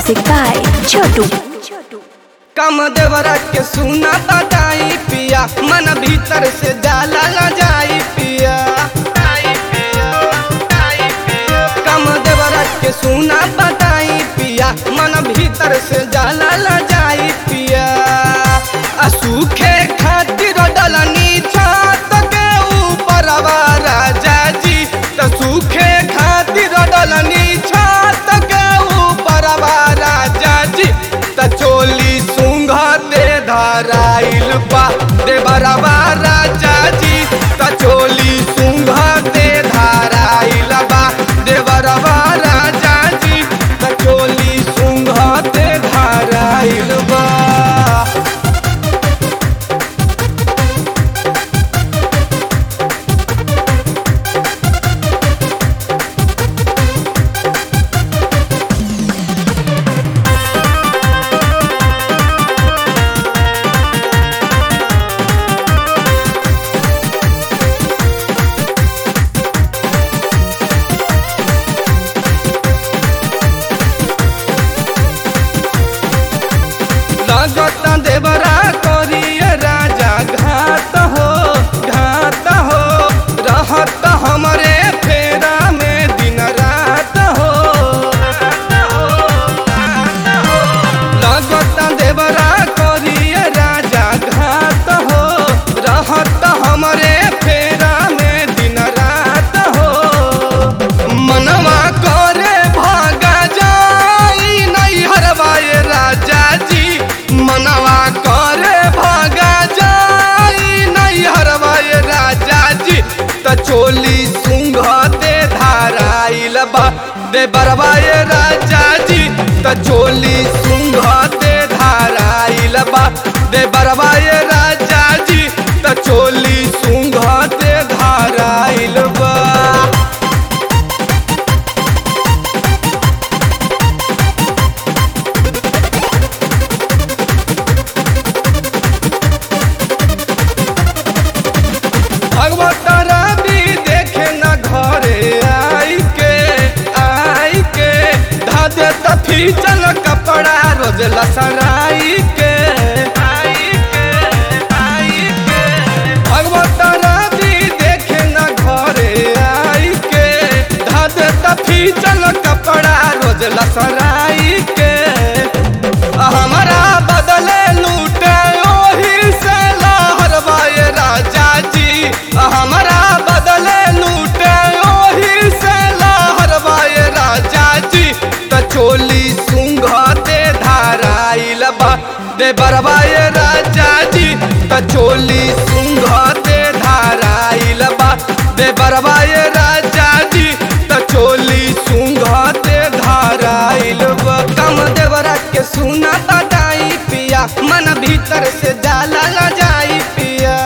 Music by Chotu. कम देवरा के सुना बताई पिया मन भीतर से जाला न जाई पिया कम देवरा के सुना बताई पिया मन भीतर से जाला न जाई पिया आ सूखे खातिर डलनी छत के ऊपर राजा जी त सूखे खातिर डलनी छत के ऊपर राजा जी त चोली सुंघते धराइल बा दे बरबा राजा जी त चोली सुंघते धराइल बा दे बरबा राजा जी त चोली सुंघते धराइल बा लगत देवरा करिए राजा घात हो घात हो रहत हमरे फेरा में दिन रात हो लगत देवरा करिए राजा घात हो रहत हमरे फेरा में दिन रात हो मनवा करे भागा जाई नहीं हरवाए राजा जी मनवा करे भागा जाई नहीं हरवाए राजा जी त चोली सुंघते धाराइल बा दे बरवाए राजा जी त चोली सुंघते धाराइल बा दे बरवाए राजा जी त चोली सुंघते धाराइल बा भगवत रवि देखे न घरे आई के आई के धादे तफी चल कपड़ा रोज लसराई के आई के आई के भगवत रवि देखे न घरे आई के धादे तफी चल कपड़ा रोज लसराई के हमारा बदले लूटे ओही से लहरवाए राजा जी हमारा बदले लूटे ओही से लहरवाए राजा जी त चोली सुंघते धाराइल बा दे बरवाए राजा जी त चोली सुंघते धाराइल बा दे बरवाए राजा जी त चोली सुंघते धाराइल बा कम देवरा के सुना बताई पिया मन भीतर से जाला न जाई पिया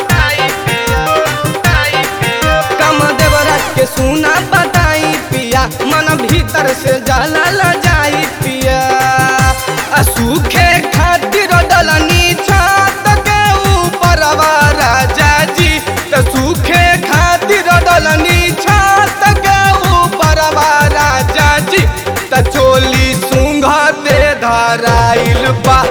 कम देवरा के सुना बताई पिया मन भीतर से जाला न जाई पिया आ सूखे खातिर डलनी छत के ऊपर राजा जी त सूखे खातिर डलनी छत के ऊपर राजा जी त चोली सुंघते धराइल बा